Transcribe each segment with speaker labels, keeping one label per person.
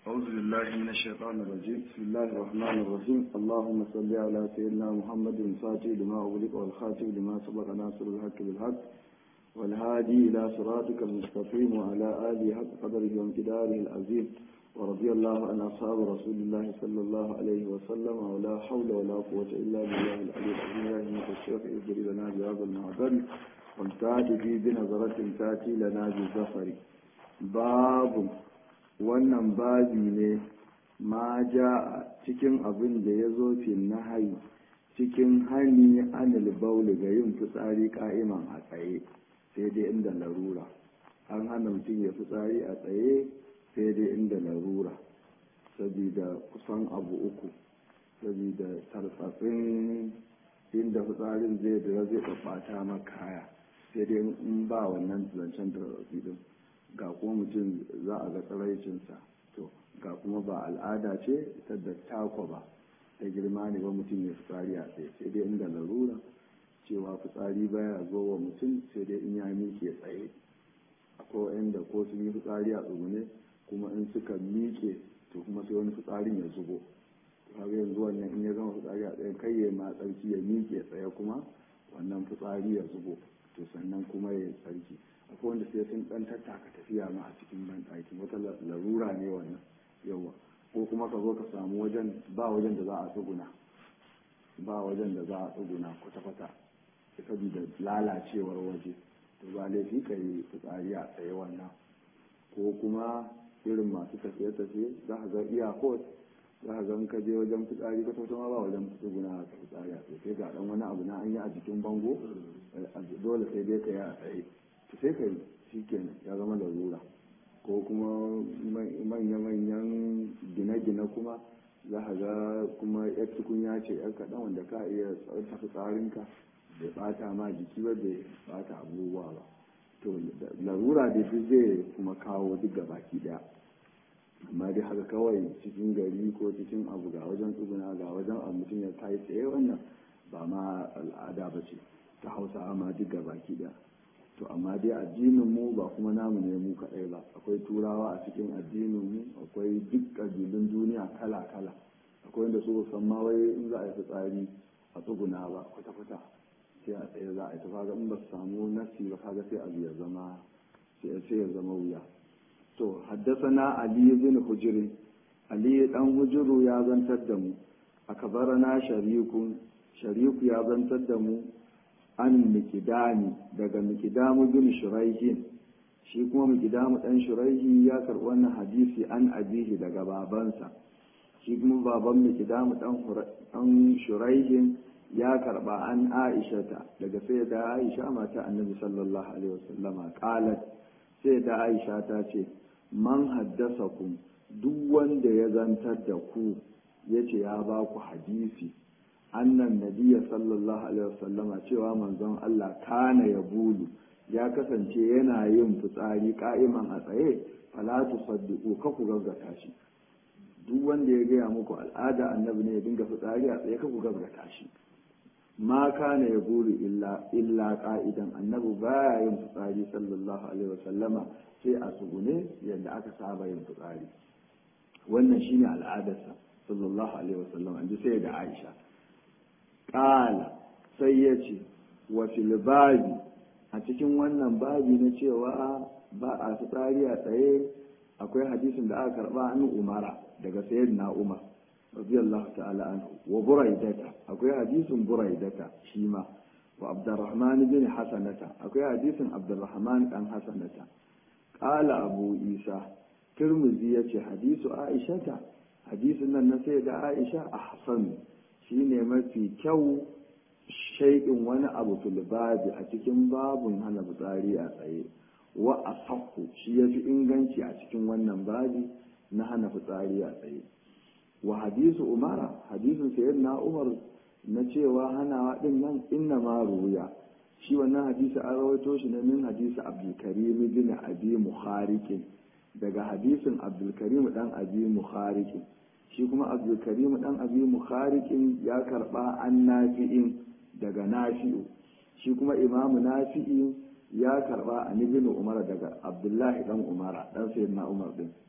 Speaker 1: أعوذ بالله من الشيطان الرجيم بسم الله الرحمن الرحيم اللهم صل على سيدنا محمد الفاتح لما أغلق والخاتم لما سبق ناصر الحق بالحق والهادي إلى صراطك المستقيم وعلى آله حق قدره وامتداره العظيم ورضي الله عن أصحاب رسول الله صلى الله عليه وسلم ولا حول ولا قوة إلا بالله العلي العظيم يا همة الشيخ اجري لنا بهذا المعبر والتاتي في بنظرة تاتي لنا بزفر باب wannan babi ne ma ja cikin abin da ya zo fi nahayi cikin hani anil bauli ga yin fitsari ka'iman a tsaye sai dai inda larura an hana mutum ya fitsari a tsaye sai dai inda larura saboda kusan abu uku saboda tarsatsin inda fitsarin zai dira zai ɓaɓɓata maka kaya sai dai in ba wannan zancen tarsatsi din ga kuma mutum za a ga tsaraicinsa to ga kuma ba al'ada ce ta da takwa ba ta girma ne ba mutum ya fitsari a tsaye sai dai inda larura cewa fitsari baya zo wa mutum sai dai in ya miƙe tsaye akwai wanda ko sun yi fitsari a tsugune kuma in suka miƙe to kuma sai wani fitsarin ya zubo kaga yanzu wannan in ya gama fitsari a tsaye kai ya ma tsarki ya miƙe tsaye kuma wannan fitsari ya zubo to sannan kuma ya tsarki akwai wanda sai sun dan tattaka tafiya ma a cikin banɗaki wata larura ne wannan yawa ko kuma ka zo ka samu wajen ba wajen da za a tsuguna ba wajen da za a tsuguna kwata-kwata saboda lalacewar waje to ba laifi ka yi fitsari a tsaye wannan ko kuma irin masu tafiye-tafiye za ka ga iyakot za ka ga ka je wajen fitsari ka tauta ma ba wajen tsuguna ka fitsari a tsaye sai ga dan wani abu na an yi a jikin bango dole sai dai ka yi a tsaye sai ka yi shi kenan ya zama larura ko kuma manya-manyan gine-gine kuma za a ga kuma yar tukunya ce yar kaɗan wanda ka iya tsarta tsarinka bai bata ma jiki ba bai bata abubuwa ba to larura da duk zai kuma kawo duk baki daya amma dai haka kawai cikin gari ko cikin abu ga wajen tsuguna ga wajen abu mutum ya kai tsaye wannan ba ma al'ada ba ce ta hausa amma duk baki daya to amma dai addinin mu ba kuma namu ne mu kaɗai ba akwai turawa a cikin addinin mu akwai duk ƙabilun duniya kala kala akwai wanda su san ma wai in za a yi fitsari a tsuguna ba kwata kwata sai a tsaye za a yi ta kaga in ba su samu nasi ba kaga sai abu ya zama sai ya zama wuya to haddasana ali bin hujri ali dan hujuru ya zantar da mu akabarana sharikun shariku ya zantar da mu an mikidami daga mikidamu bin shuraihin shi kuma mikidamu dan shuraihi ya karɓi wannan hadisi an abihi daga babansa shi kuma baban mikidamu dan shuraihin ya karɓa an aishata daga sai da aisha mata annabi sallallahu alaihi wasallama qalat sai da aisha ta ce man haddasakum duk wanda ya zantar da ku yace ya ba ku hadisi annan nabiya sallallahu alaihi wasallama cewa manzon Allah kana ya bulu ya kasance yana yin fitsari ka'iman a tsaye fala tusaddiqu ka ku gaggata shi duk wanda ya gaya muku al'ada annabi ne ya dinga fitsari a tsaye ka ku gaggata shi ma kana ya bulu illa illa qa'idan annabi baya yin fitsari sallallahu alaihi wasallama sai a tsugune yadda aka saba yin fitsari wannan shine al'adarsa sallallahu alaihi wasallama an ji sai da Aisha ƙala sai ya ce wa babi a cikin wannan babi na cewa ba a fitsari a tsaye akwai hadisin da aka karba an umara daga sayar na umar radiyallahu ta'ala anhu wa buraidata akwai hadisin buraidata shi ma wa abdurrahman bin hasanata akwai hadisin abdurrahman dan hasanata ƙala abu isa turmuzi ya ce hadisu aishata hadisin nan na sai da aisha ahsanu shi ne mafi kyau shaikin wani abu filibabi a cikin babun hana fitsari a tsaye wa a shi ya fi inganci a cikin wannan babi na hana fitsari a tsaye wa hadisu umara hadisun sayar na umar na cewa hanawa din nan inna ma ruya shi wannan hadisi an rawaito shi ne min hadisi abdulkarim bin abi muharikin daga hadisin abdulkarim dan abi muharikin shi kuma abdulkarim dan abi mukhariqin ya karba an nafi'in daga nafi'u shi kuma imamu nafi'i ya karba an ibn umar daga abdullahi dan umara dan sayyidina umar din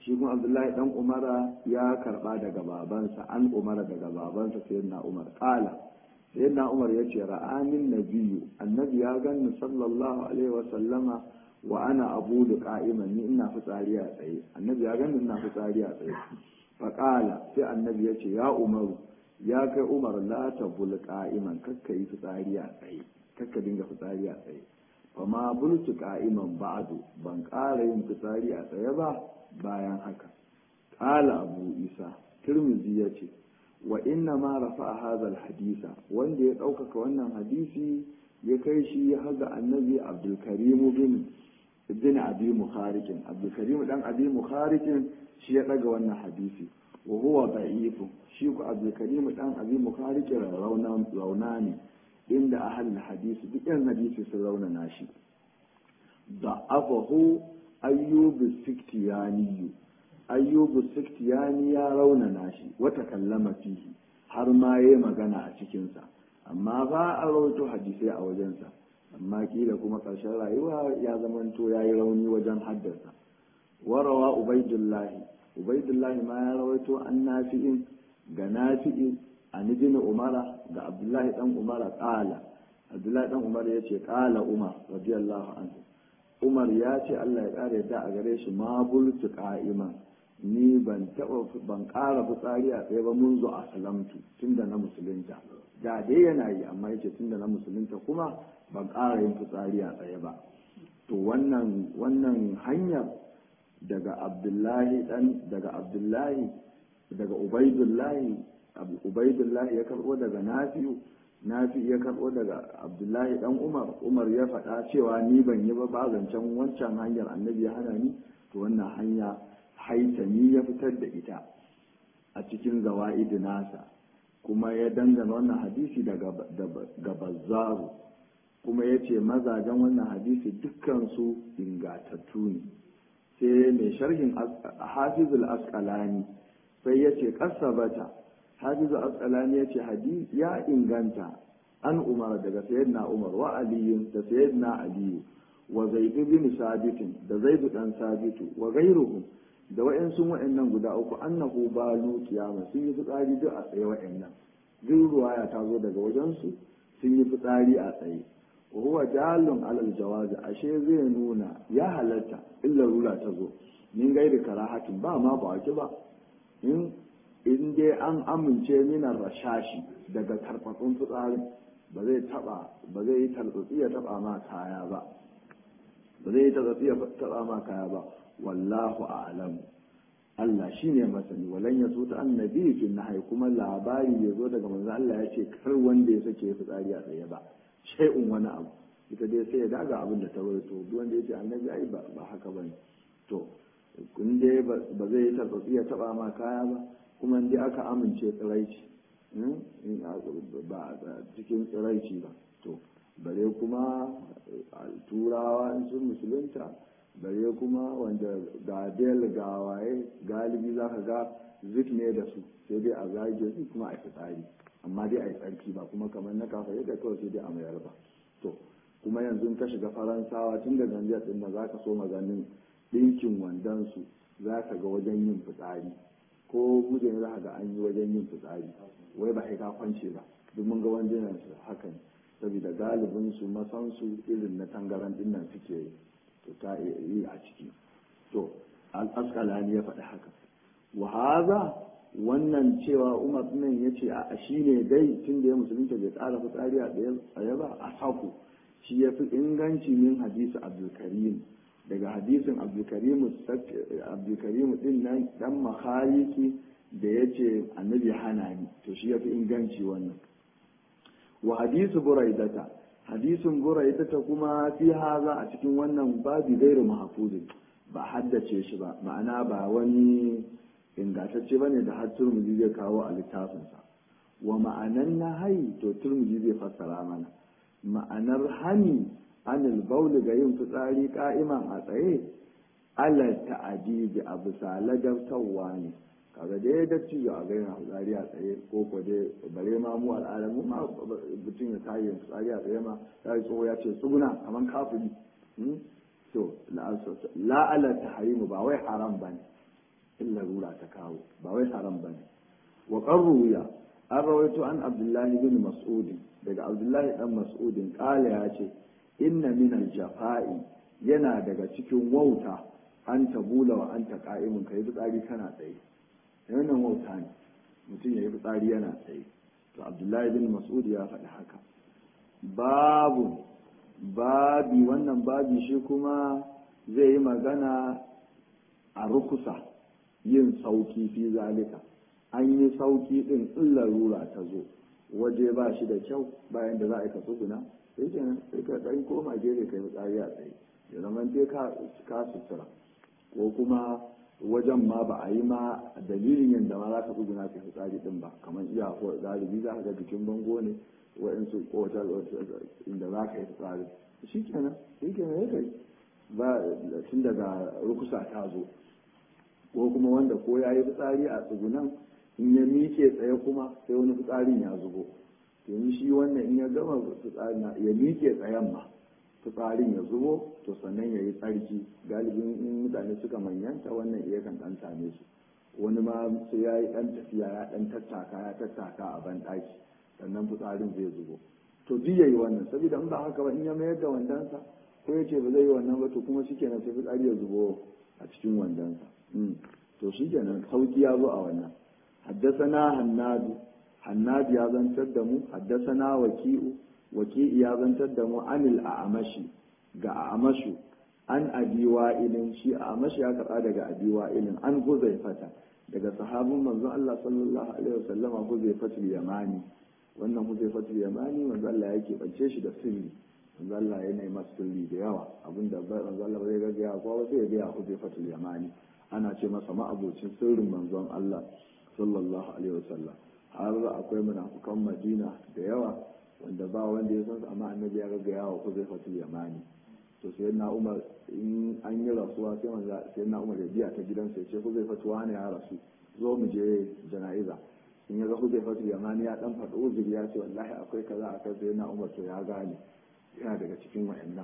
Speaker 1: shi kuma abdullahi dan umara ya karba daga babansa an umara daga babansa sayyidina umar qala sayyidina umar yace ra'anin nabiyyu annabi ya ganni sallallahu alaihi wa sallama wa ana abulu qa'iman ni ina fitsari a tsaye annabi ya ganni ina fitsari a tsaye fa qala sai annabi yace ya umaru ya kai umar la tabul qa'iman kakka yi fitsari a tsaye kakka dinga fitsari a tsaye fa ma bultu qa'iman ba'du ban ƙara yin fitsari a tsaye ba bayan haka qala abu isa tirmidhi yace wa inna ma rafa hadha hadisa wanda ya ɗaukaka wannan hadisi ya kai shi ya haga annabi abdul karim bin bin abi mukharikin abdul karim dan abi mukharikin shi ya daga wannan hadisi wa huwa da'ifu shi ku abdul karim dan abi mukharikin rauna rauna ne inda ahal hadisi duk yan hadisi sun rauna nashi da'afahu ayyubu siktiyani ayyubu siktiyani ya rauna nashi wata kallama fihi har ma yayi magana a cikinsa amma ba a rawaito hadisai a wajensa amma kila kuma ƙarshen rayuwa ya zamanto ya yi rauni wajen haddasa warawa ubaidullahi ubaidullahi ma ya rawaito an nafi'in ga nafi'in a nijin umara ga abdullahi dan umara ƙala abdullahi dan umar ya ce ƙala umar radiyallahu anhu umar ya ce allah ya ƙara yadda a gare shi ma bultu ƙa'iman ni ban taɓa ban ƙara fitsari a tsaye ba mun zo a salamtu tunda na musulunta da dai yana yi amma yace tunda na musulunta kuma ban ƙara yin fitsari a tsaye ba to wannan wannan hanyar daga abdullahi dan daga abdullahi daga ubaidullahi ubaidullahi ya karɓo daga nafi'u nafi ya karɓo daga abdullahi dan umar umar ya faɗa cewa ni ban yi ba ba zancen wancan hanyar annabi ya hana ni to wannan hanya haitami ya fitar da ita a cikin zawa'id nasa kuma ya dangana wannan hadisi daga bazzaru kuma ya ce mazajen wannan hadisi dukkansu ingatattu ne sai mai sharhin hafizul asqalani sai ya ce kasabata hafizul asqalani ya ce hadisi ya inganta an umar daga sayyidina umar wa aliyu da sayyidina aliyu wa zaidu bin sabitin da zaidu dan sabitu wa gairuhum da wa'yansu wa'yannan guda uku annahu balu kiyama sun yi fitsari duk a tsaye wa'yannan duk ruwaya ta zo daga wajensu sun yi fitsari a tsaye wa huwa jalun alal jawazi ashe zai nuna ya halatta illa rula ta zo min gairi karahatin ba ma ba wake ba in in dai an amince minan rashashi daga tarfatsun fitsarin ba zai taba ba zai yi tartsatsi ya taba ma kaya ba ba zai yi tartsatsi ya taba ma kaya ba wallahu a'lam Allah shine masani walan ya so ta annabi fi nahai kuma labari ya zo daga manzo Allah ya ce kar wanda ya sake fitsari a tsaye ba shay'un wani abu ita dai sai ya daga abin da ta rawaito duk wanda ya ce annabi ai ba haka bane to kun dai ba zai yi tarbatsi ya taba ma kaya ba kuma dai aka amince tsiraici ba cikin tsiraici ba to bare kuma turawa in sun musulunta bare kuma wanda ga bel ga waye galibi za ka ga zik ne da su sai dai a zage su kuma a fitsari amma dai a yi tsarki ba kuma kamar na kafa yadda kawai sai dai a mayar ba to kuma yanzu ka shiga faransawa tun da ganjiyar din da za ka so maganin ɗinkin wandonsu za ka ga wajen yin fitsari ko guje ne za ka ga an yi wajen yin fitsari wai ba ka kwance ba duk mun ga wandunan su haka ne saboda galibin su masansu irin na tangaran din nan suke yi to ta yi a ciki to al'askalani ya faɗi haka wa haza wannan cewa umar nan ya ce a shi ne dai tun da ya musulunta bai ƙara fitsari a tsaye ba a saku shi ya fi inganci min hadisi abdulkarim daga hadisin abdulkarim din nan dan makhaliki da ya ce annabi hana ni to shi ya fi inganci wannan wa hadisu buraidata hadisin buraidata kuma fi haza a cikin wannan babi gairu mahfuzin ba haddace shi ba ma'ana ba wani ingantacce ba ne da har turmuzi zai kawo a littafinsa wa ma'anan na hai to turmuzi zai fassara mana ma'anar hani anil bauli ga yin fitsari ka'iman a tsaye alal ta'adibi a bisa ladabtarwa ne kaga dai da cijo a gaina fitsari a tsaye ko ko dai bare ma mu al'adar mu ma mutum ya tayi fitsari a tsaye ma ya yi tsoho ya ce tsuguna kamar kafiri to la'ala tahrimu ba wai haram ba ne in larura ta kawo ba wai haram ba ne wa qarruya an rawaito an abdullahi bin mas'udin daga abdullahi dan mas'udin kala ya ce inna min al-jafa'i yana daga cikin wauta an tabula wa anta qa'imun kai fitsari kana tsaye wannan wauta ne mutum ya yi fitsari yana tsaye to abdullahi bin mas'ud ya faɗi haka babu babi wannan babi shi kuma zai yi magana a rukusa yin sauki fi zalika an yi sauki din in larura ta zo waje ba shi da kyau bayan da za a yi ka tsuguna sai kenan sai ka ɗan koma gefe kai fitsari a tsaye ya zama dai ka sutura ko kuma wajen ma ba a yi ma dalilin yadda ma za ka tsuguna ka fitsari din ba kamar iya ko galibi za ka ga jikin bango ne wa'insu kowace inda za ka yi fitsari shi kenan shi kenan ya kai ba tun daga rukusa ta zo ko kuma wanda ko ya yi fitsari a tsugunan in ya miƙe tsaye kuma sai wani fitsarin ya zubo yanzu shi wannan in ya gama fitsarin ya miƙe tsayen ma fitsarin ya zubo to sannan ya yi tsarki galibin in mutane suka manyanta wannan iya kan ɗan same su wani ma sai ya yi ɗan tafiya ya ɗan tattaka ya tattaka a ban ɗaki sannan fitsarin zai zubo to duk ya yi wannan saboda in ba haka ba in ya mayar da wandansa ko ya ce ba zai yi wannan ba to kuma shi kenan sai fitsari ya zubo a cikin wandansa to shi kenan sauki ya zo a wannan haddasana hannadu hannadu ya zantar da mu haddasana waki'u waki'i ya zantar da mu anil a amashi ga a amashu an abi wa'ilin shi a amashi ya karɓa daga abi wa'ilin an huzaifata daga sahabin manzon Allah sallallahu alaihi wasallam huzaifatul yamani wannan huzaifatul yamani manzon Allah yake bance shi da sirri manzon Allah yana yi masa sirri da yawa abinda manzon Allah bai ga ya ko sai ya ga huzaifatul yamani ana ce masa ma'abocin sirrin manzon Allah sallallahu alaihi wasallam har akwai munafukan Madina da yawa wanda ba wanda ya san amma annabi ya ga yawa ko zai fatul yamani to sai na Umar in an yi rasuwa sai manzo sai na Umar ya biya ta gidansa ya ce ko zai fatuwa ne ya rasu zo mu je jana'iza in ya ga ko zai fatul yamani ya dan faɗo uzuri ya ce wallahi akwai kaza akai sai na Umar to ya gane yana daga cikin wa'annan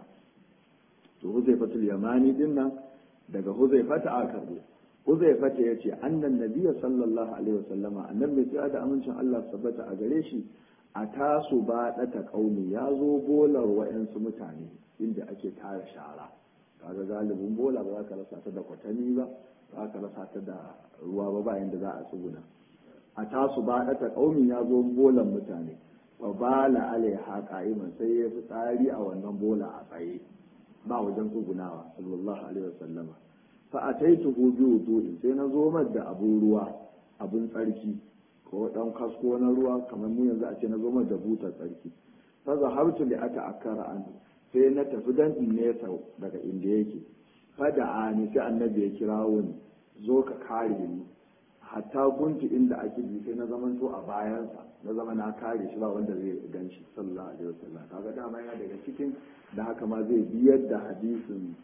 Speaker 1: to Huzaifatul Yamani din nan daga Huzaifata aka karbo Huzaifata ya ce annan nabiya sallallahu alaihi wasallama annabi sai da amincin Allah sabbata a gare shi a tasu ba ɗata ƙauni ya zo bolar wa'yansu mutane inda ake tara shara kaga galibin bola ba za ka rasa ta da kwatami ba ba ka rasa ta da ruwa ba bayan da za a tsuguna a tasu ba ɗata ƙauni ya zo bolan mutane wa bala alaiha qa'iman sai ya fi tsari a wannan bola a tsaye ba wajen tsugunawa sallallahu alaihi wasallama fa ataituhu bi wudu'in sai na zo da abun ruwa abun tsarki ko dan kasko na ruwa kamar mu yanzu a ce na zo da butar tsarki fa zahabtu li ata akara an sai na tafi dan in nesa daga inda yake fa da ani sai annabi ya kirawo ni zo ka kare ni hatta kunti inda ake bi sai na zaman to a bayansa na zama na kare shi ba wanda zai gan shi sallallahu alaihi wasallam kaga dama yana daga cikin da haka ma zai biyar da hadisin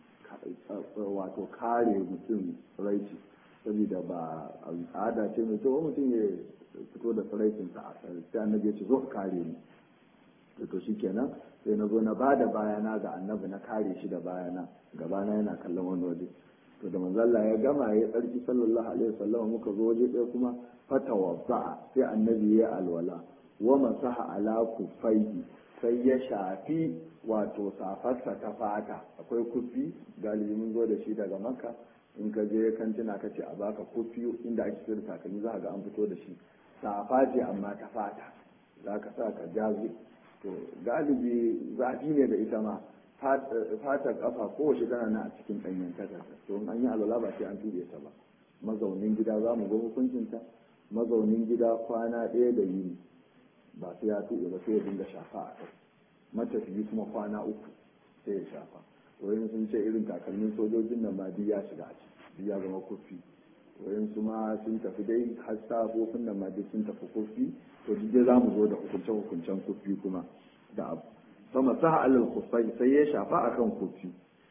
Speaker 1: wato kare mutum raici saboda ba al'ada ce mai kyau mutum ya fito da tsiraicinsa a sai annabi ya ce zo ka kare ni to to shikenan sai na zo na ba da bayana ga annabi na kare shi da bayana gabana yana kallon wani waje to da manzo Allah ya gama ya tsarki sallallahu alaihi wasallam muka zo waje ɗaya kuma fatawadda sai annabi ya alwala wa masaha ala kufaihi sai ya shafi wato safarsa ta fata akwai kufi galibi mun zo da shi daga makka in ka je kantina ka ce a baka kufi inda ake sayar takalmi za ga an fito da shi safa ce amma ta fata za ka sa ka jazi to galibi zafi ne da ita ma fatar kafa kowace tana na a cikin ɗanyen takarda to in an yi alwala ba sai an tuɗe ta ba mazaunin gida za mu ga hukuncinta mazaunin gida kwana ɗaya da yini ba sai ya tuɗe ba sai ya dinga shafa a kai matafiyi kuma kwana uku sai ya shafa wayan sun ce irin takalmin sojojin nan ma duk ya shiga a ciki ya zama kofi wayan su ma sun tafi dai har safofin nan ma duk sun tafi kofi to duk dai zamu zo da hukunce hukuncen kofi kuma da abu sama sa alal kufai sai ya shafa akan kofi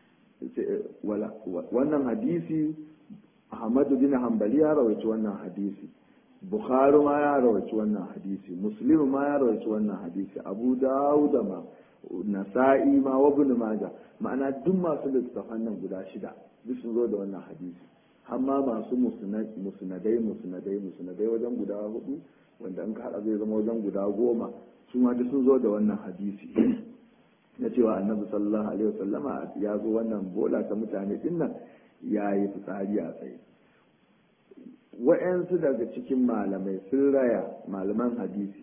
Speaker 1: wannan hadisi Ahmadu bin Hanbali ya rawaci wannan hadisi Bukhari ma ya rawaci wannan hadisi Muslim ma ya rawaci wannan hadisi Abu Dawud ma Nasa'i ma wa Ibn Majah ma'ana duk masu littafan nan guda shida duk sun zo da wannan hadisi har ma masu musnadai musnadai musnadai wajen guda hudu wanda an haɗa zai zama wajen guda goma su ma duk sun zo da wannan hadisi na cewa annabi sallallahu alaihi wasallama ya zo wannan bola ta mutane dinnan ya yi fitsari a tsaye wa'yansu daga cikin malamai sun raya malaman hadisi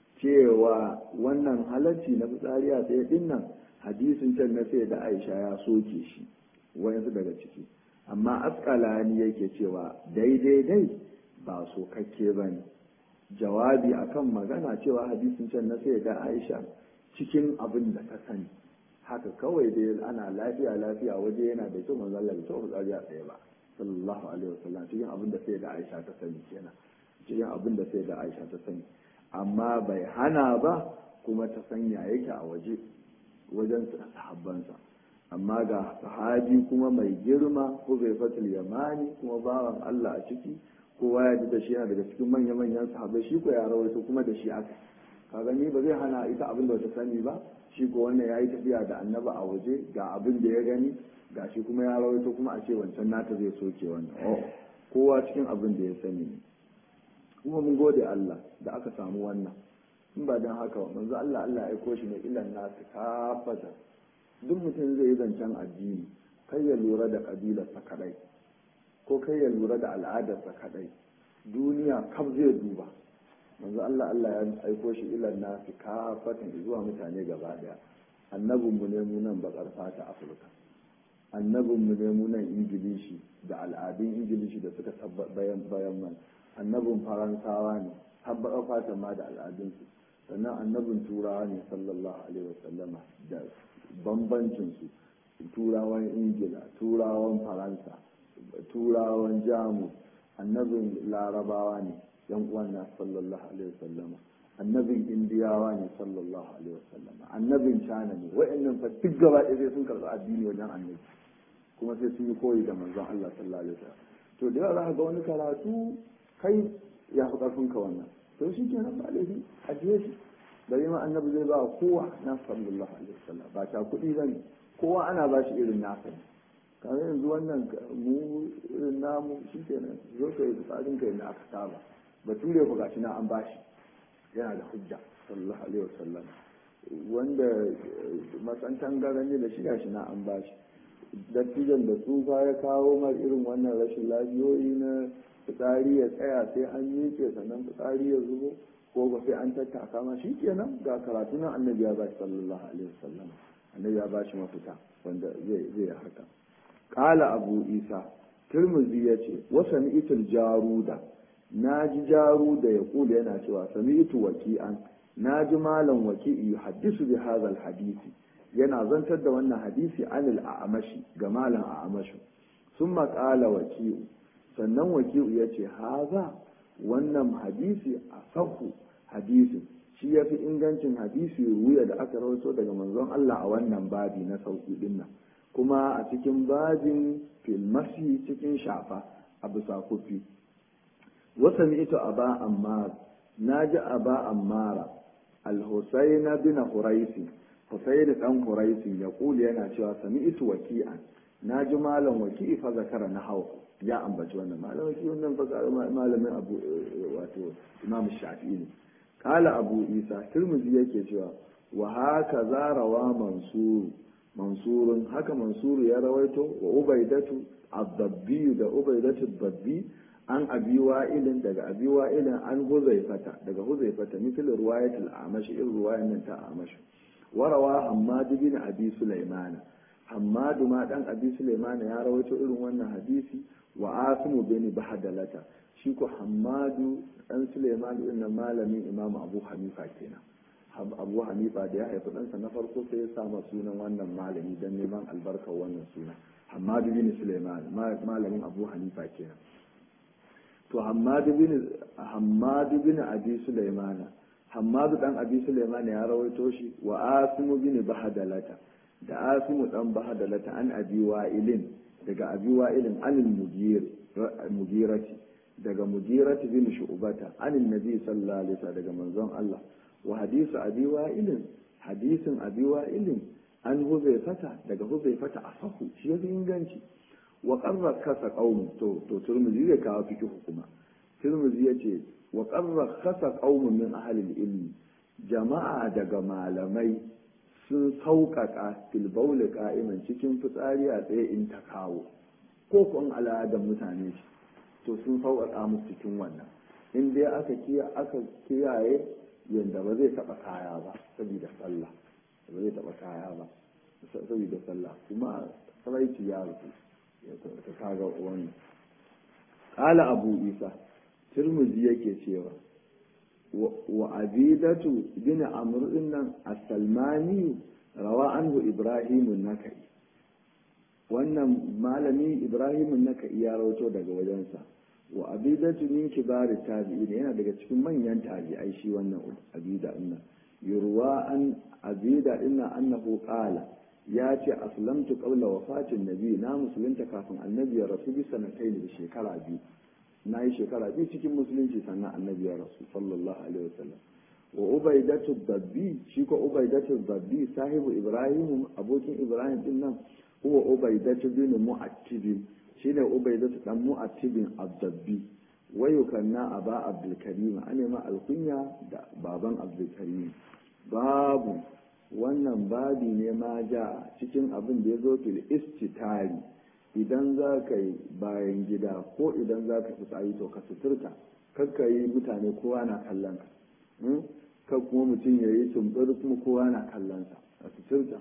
Speaker 1: cewa wannan halarci na fitsari a tsaye dinnan hadisin can na sai da aisha ya soke shi wa'yansu daga ciki amma askalani yake cewa daidai dai ba sokakke ba ne jawabi akan magana cewa hadisin can na sai da aisha cikin abin da ta sani haka kawai dai ana lafiya lafiya waje yana da kyau manzo Allah bai taɓa tsari a tsaye ba sallallahu alaihi wasallam cikin abin da sai da Aisha ta sani kenan cikin abin da sai da Aisha ta sani amma bai hana ba kuma ta sanya yake a waje wajen sahabbansa amma ga sahabi kuma mai girma Huzaifatul Yamani kuma bawan Allah a ciki kowa ya ji da shi yana daga cikin manya-manyan sahabbai shi ko ya rawaito kuma da shi aka ka gani ba zai hana ita abin da ta sani ba shi ko wannan ya yi tafiya da annaba a waje ga abin da ya gani ga shi kuma ya rawaito kuma a ce wancan nata zai soke wannan oh kowa cikin abin da ya sani ne kuma mun gode Allah da aka samu wannan in ba don haka manzo Allah Allah ya aiko shi ne ilan nasu kafata duk mutum zai yi zancen addini kai ya lura da kabilarsa kadai ko kai ya lura da al'adarsa kadai duniya kaf zai duba manzo Allah Allah ya aiko shi ilan nasi kafatan zuwa mutane gaba daya annabin mu ne mu nan bakar fata Afirka annabin mu ne mu nan Ingilishi da al'adun Ingilishi da suka bayan bayan man annabin Faransawa ne har bakar fata ma da al'adun su sannan annabin Turawa ne sallallahu alaihi wasallama da bambancin su turawan Ingila turawan Faransa turawan Jamus annabin Larabawa ne yan uwan na sallallahu alaihi wasallama annabin indiyawa ne sallallahu alaihi wasallama annabin china ne wa'annan fa duk gaba ɗaya sai sun karɓi addini wajen annabi kuma sai sun yi koyi da manzon Allah sallallahu alaihi wasallam to da yawa za ga wani karatu kai ya fi ƙarfin ka wannan to shi ke nan ba laifi ajiye shi bari ma annabi zai ba kowa na sallallahu alaihi wasallam ba ta kuɗi ba ne kowa ana ba shi irin nasa ne kamar yanzu wannan mu irin namu shi ke nan zo ka yi tsarin ka yadda aka saba bature ku gashi na an bashi yana da hujja sallallahu alaihi wasallam wanda matsantan garanye da shi gashi na an bashi dattijan da tsufa ya kawo mar irin wannan rashin lafiyoyi na fitsari ya tsaya sai an miƙe sannan fitsari ya zubo ko ba sai an tattaka ma shi kenan ga karatu na annabi ya bashi sallallahu alaihi wasallam annabi ya bashi mafita wanda zai zai haka qala abu isa tirmidhi yace wa sami'tul jaruda na ji jaru da ya kula yana cewa sami'tu waki'an na ji malam waki'i haddisu bi hadha hadisi yana zantar da wannan hadisi anil a'amashi ga malam a'amashu summa qala waki'u sannan waki'u yace haza wannan hadisi asahu hadisi shi yafi ingancin hadisi ruya da aka rawaito daga manzon Allah a wannan babi na sauki dinnan kuma a cikin babin filmasi cikin shafa a bisa kufi وسمعت أبا عمار ناجى أبا عمار الحسين بن حريث حسين بن حريث يقول أنا شو سمعت وكيعا ناجى مالا وكيع فذكر نحو يا أم بجوانا مالا وكيع مالا من أبو واتو إمام الشافعي قال أبو عيسى ترمذي yake cewa wa haka za rawa mansur mansurun haka mansur ya rawaito wa ubaidatu ad-dabbi da ubaidatu ad-dabbi an abi wa'ilin daga abi wa'ilin an huzaifata daga huzaifata misal ruwayatul amash irin ruwayan nan ta amash warawa hammad bin abi sulaimana hammad ma dan abi sulaimana ya rawaito irin wannan hadisi wa asimu bin bahadalata shi ko hammadu dan sulaiman din nan malamin imam abu hanifa kenan abu hanifa da ya haifi ɗansa na farko sai ya sama sunan wannan malami don neman albarkar wannan suna hammadu bin sulaiman malamin abu hanifa kenan to hammadu bin hammadu bin abi sulaimana hammadu dan abi sulaimana ya rawaito shi wa asimu bin bahadalata da asimu dan bahadalata an abi wa'ilin daga abi wa'ilin anil mujir mujirati daga mujirati bin shu'bata anil nabi sallallahu alaihi wasallam daga manzon Allah wa hadisu abi wa'ilin hadisin abi wa'ilin an huzaifata daga huzaifata asahu shi yafi inganci wa qarra kasa qaum to to turmuzi ya kawo fiki hukuma turmuzi yace wa qarra kasa qaum min ahli ilmi jama'a daga malamai sun sauƙaƙa filbauli ka'iman cikin fitsari a tsaye in ta kawo ko kun al'adar mutane shi to sun sauƙaƙa musu cikin wannan in dai aka aka kiyaye yadda ba zai taɓa kaya ba saboda sallah ba zai taɓa kaya ba saboda sallah kuma saraici ya rufu ta kaga wannan ƙala abu isa turmuzi yake cewa wa abidatu bin amr nan as-salmani rawa anhu ibrahim nakai wannan malami ibrahim nakai ya rawato daga wajensa wa abidatu min kibari tabi'in yana daga cikin manyan tabi'ai shi wannan abida din yurwa an abida din annahu qala ya ce aslamtu qabla wafatin nabi na musulunta kafin annabi ya rasu bi sanatayn da shekara biyu na yi shekara biyu cikin musulunci sannan annabi ya rasu sallallahu alaihi wasallam wa ubaidatu dabbi shi ko ubaidatu dabbi sahibu ibrahim abokin ibrahim din nan huwa ubaidatu bin mu'attib shine ubaidatu dan mu'attibin ad-dabbi wa yukanna aba abdul karim ane ma alkunya da baban abdul karim babu wannan babi ne ma ja cikin abin da ya zo fil istitari idan za ka yi bayan gida ko idan za ka fitsari to ka suturta kakka yi mutane kowa na kallon ka kan kuma mutum ya yi tumbur kuma kowa na kallon sa a suturta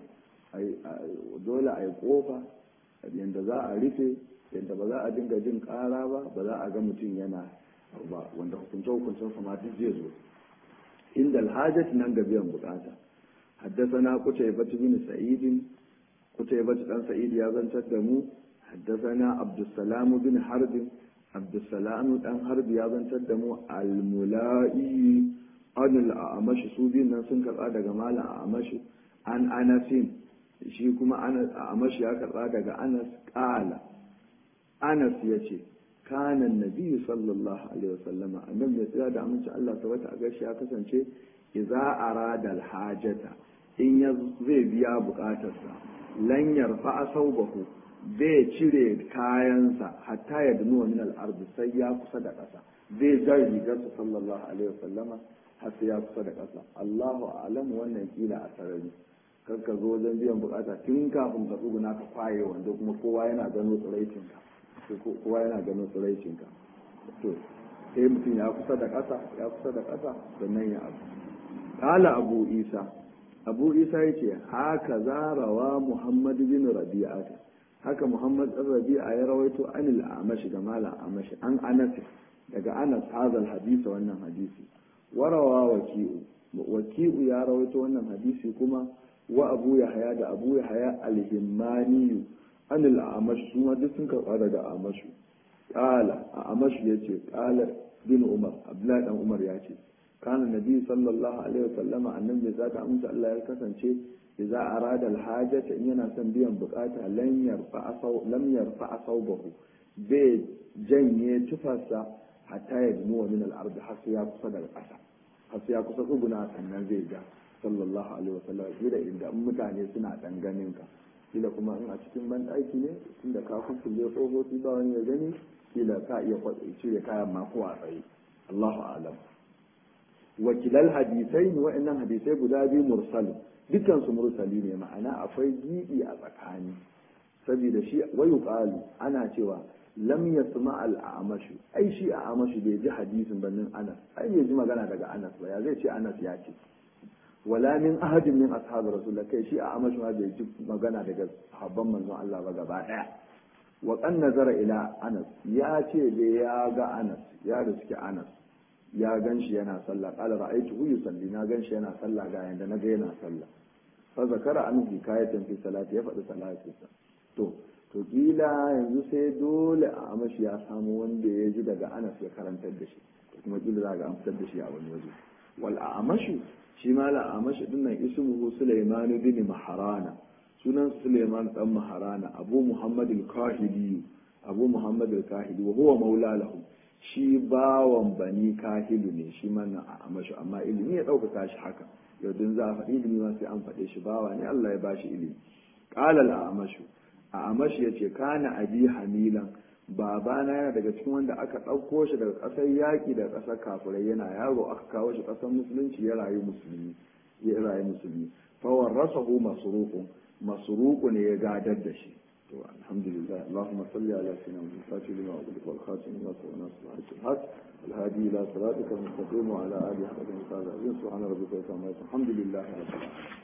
Speaker 1: dole a yi kofa yadda za a rufe yadda ba za a dinga jin kara ba ba za a ga mutum yana ba wanda hukunce hukuncen sama duk zai zo inda alhajat nan ga biyan bukata حدثنا قتيبة بن سعيد قتيبة بن سعيد يا بن تدمو حدثنا عبد السلام بن حرب عبد السلام بن حرب يا بن تدمو الملائي عن الأعمش سوبين نسن كرا daga malam أعمش عن أنس shi kuma Anas Amash ya karba daga Anas qala Anas yace kana annabi sallallahu alaihi wasallama annabi ya tsaya da aminci Allah tabbata a gashi ya kasance idza arada alhajata in ya zai biya bukatarsa lan yarfa saubahu zai cire kayansa hatta ya dunu min al-ard sai ya kusa da ƙasa zai jar rigarsa sallallahu alaihi wasallama har sai ya kusa da ƙasa Allahu a'lam wannan kila a sarari kar ka zo wajen biyan bukata tun kafin ka tsuguna ka kwaye wanda kuma kowa yana gano tsiraicinka kowa yana gano tsiraicinka to sai mutum ya kusa da ƙasa ya kusa da ƙasa sannan ya abu Kala Abu Isa, Abu Isa ya ce, haka zarawa Muhammad bin Rabi'a haka Muhammad ɗan Rabi'a ya rawaito anil amashi ga mala amashi an anas daga anas hazal hadisa wannan hadisi warawa waki'u waki'u ya rawaito wannan hadisi kuma wa abu yahya da abu yahya al-himmani anil amashi su ma duk sun karɓa daga amashu kala a amashu ya ce kala bin umar abdullahi dan umar ya ce kana nabi sallallahu alaihi wasallama annabi za ta amsa Allah ya kasance idza arada alhajata in yana son biyan bukata lam yarfa asaw lam yarfa asawbahu bai janye tufarsa hatta ya dunu min al-ard har sai ya kusa daga ƙasa har sai ya kusa tsuguna sannan zai ga sallallahu alaihi wasallam kila inda mutane suna dan ganin ka kila kuma in a cikin ban ɗaki ne tunda ka kuskure tsohofi ba wani ya gani kila ka iya cire kayan ma ko a tsaye Allahu a'lam wakilal hadisai ne wa'annan hadisai guda biyu mursal dukkan su mursali ne ma'ana akwai gibi a tsakani saboda shi wayu qalu ana cewa lam yasma al a'mashu ai shi a'mashu bai ji hadisin bannin Anas ai bai ji magana daga Anas ba ya zai ce Anas ya ce wala min ahadin min ashab rasulullah kai shi a'mashu ma bai ji magana daga sahabban manzon Allah ba gaba daya wa kan nazara ila Anas ya ce da ya ga Anas ya riski Anas ya gan shi yana sallah qala ra'aytuhu yusalli na gan shi yana sallah ga yanda na ga yana sallah fa zakara an hikayatan fi salati ya faɗi salatinsa to to kila yanzu sai dole a amashi ya samu wanda ya ji daga anas ya karantar da shi kuma kila za ga an fitar da shi a wani waje wal amashu shi ma la amashi din nan ismuhu sulaiman bin maharana sunan sulaiman dan maharana abu muhammad al-kahili abu muhammad al-kahili wa huwa maula lahu shi bawan bani kahilu ne shi mana a amashi amma ilimi ya ɗaukaka shi haka yau din za a faɗi ilimi ma sai an faɗe shi bawa ne Allah ya ba shi ilimi qala al-amashu a amashi yace kana abi hamilan babana yana daga cikin wanda aka ɗauko shi daga ƙasar yaƙi da ƙasar kafirai yana yaro aka kawo shi ƙasar musulunci ya rayu musulmi ya rayu musulmi fawar rasahu masruqu masruqu ne ya gadar da shi to alhamdulillah allahumma salli ala sayyidina muhammad fatih lima ughliqa wal khatim lima sabaqa nasr al-haq الهادي إلى صراطك المستقيم وعلى آله حق سبحان ربك وبحمده الحمد لله رب العالمين